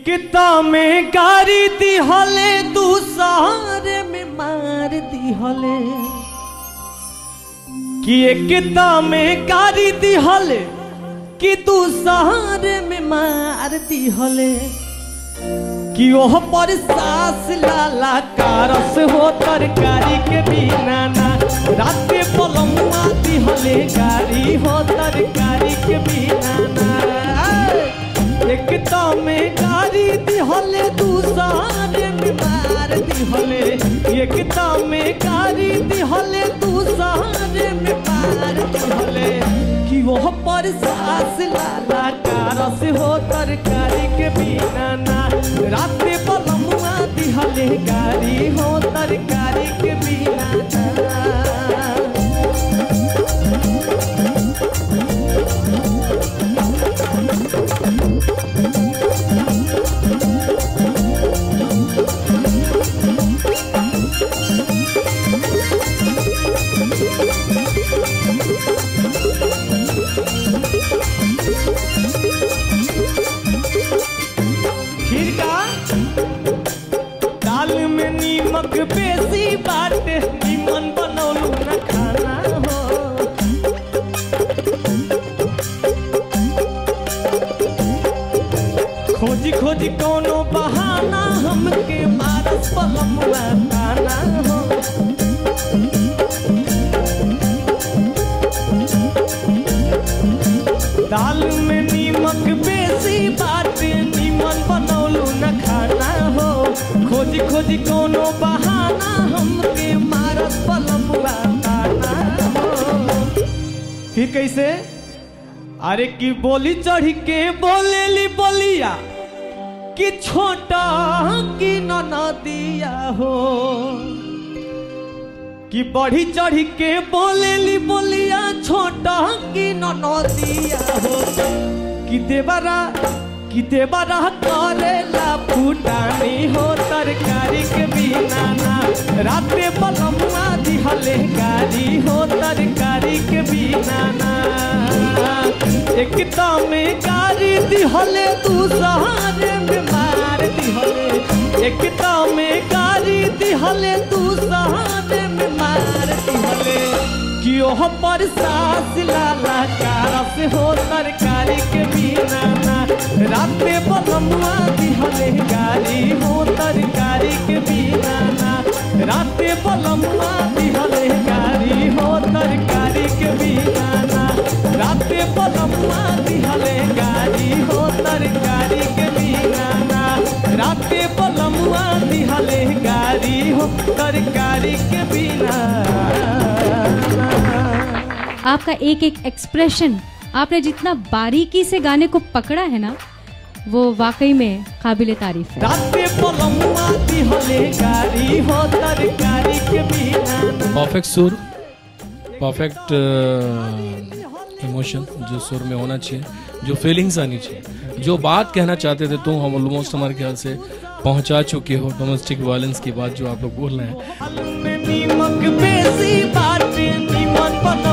किता में गारी दिहले तू सहारे में मार दिहले कि किता में गारी दिहले कि तू सहारे में मार दिहले कि ओह पर सास लाला कारस हो तरकारी के बिना ना रात के पलमुआ दिहले गारी हो तरकारी के बिना ना एक में गारी दिहले दूसरे में मार दिहले एक में गारी दिहले दूसरे में मार दिहले कि वह पर सास लाला कारस हो तरकारी के बिना ना रात में पलमुआ दिहले गारी हो तरकारी के बिना ना खीर का दाल में नीमक बेसी बाटे नीमन बनौलू न खाना हो खोजी खोजी कोनो बहाना हमके मारस पलमुआ ताना हो दाल में नीमक बेसी बाटे नीमन बनौलू न खाना हो खोजी खोजी कोनो बहाना हमके मारत पलमुआ ताना हो फिर कैसे अरे की बोली चढ़ के बोलेली बोलिया कि छोटा की नदिया हो कि बढ़ी चढ़ी के बोलेली बोलिया छोटा की नदिया हो कि देवरा कि देवरा करेला फूटानी हो तरकारी के बिना ना रात में बलमुआ दिहले गारी हो तरकारी के बिना ना एक में गारी दिहले तू सहारे में मार दिहले एक में गारी दिहले तू सहारे में मार दिहले कि ओह पर सास लाला कारस हो तरकारी के बिना ना रात में बलमुआ दिहले गारी हो तरकारी के बिना ना रात में बलमुआ दिहले गारी हो तरकारी के बिना ना रात में बलमुआ दिहले गारी हो तरकारी के बिना ना रात में बलमुआ दिहले गारी हो तरकारी के बिना आपका एक एक एक्सप्रेशन आपने जितना बारीकी से गाने को पकड़ा है ना वो वाकई में काबिल तारीफ है रात में बलमुआ दिहले गारी हो तरकारी के बिना ना परफेक्ट सुर परफेक्ट इमोशन जो सुर में होना चाहिए जो फीलिंग्स आनी चाहिए जो बात कहना चाहते थे तुम हम ऑलमोस्ट हमारे ख्याल से पहुंचा चुके हो डोमेस्टिक वायलेंस की बात जो आप लोग बोल रहे हैं दाल में नीमक बेसी बाटे नीमन बनो